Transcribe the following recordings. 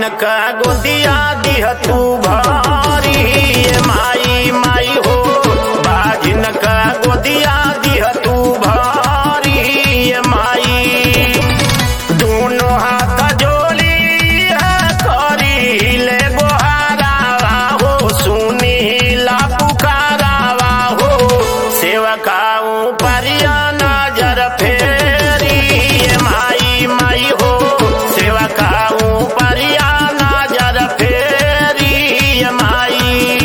जिनका गोदिया दिह तू भारी ए माई माई हो बा जिनका गोदिया दिह तू भारी ए माई दोनों हाथ जोड़ी करी ले गोहारावा हो सुनी ला पुकारावा हो सेवकाऊ परिया नजर फेरी ए माई माई हो सेवकाऊ परिया नजर फेरी ए माई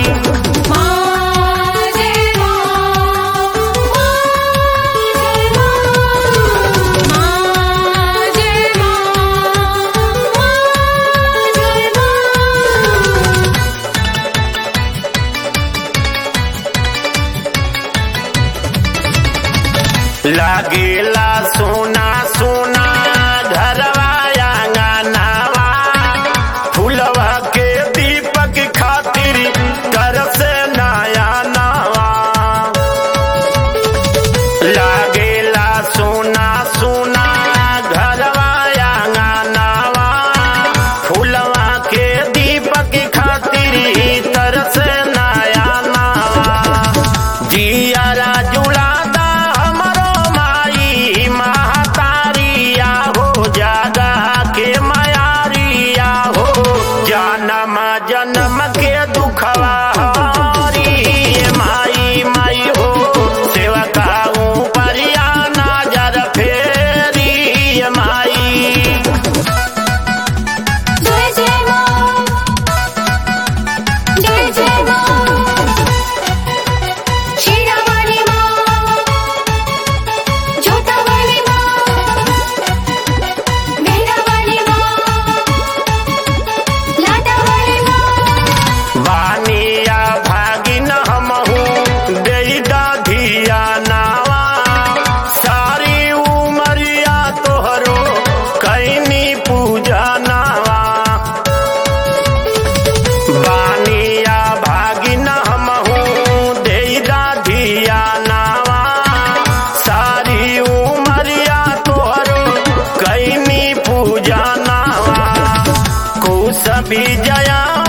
माजे माजे माजे लागेला सोना सोना घरवा आंगनवा फूलवा के दीपक खातिर कर से नया नवा लागेला सोना सोना घरवा आंगनवा फूलवा के दीपक खातिर तर से नया नवा जियारा जुड़ादा हमरो माई महतारिया हो जागा के मायारिया हो जन्म जन्म के दुखवा हरी ए माई माई हो सेवकाऊ परिया नजर फेरी ए माई जय जय मां जय जय मां शीरा वाली मां जोता वाली मां मेहरा वाली मां लाटा वाली मां बानिया भागिन हमहू देई धिया नावा सारी उमरिया तोहरो कैनी पूजा नावा बानिया भागिन हमहू देई धिया नावा सारी उमरिया तोहरो कैनी पूजा नावा कुछ भी जया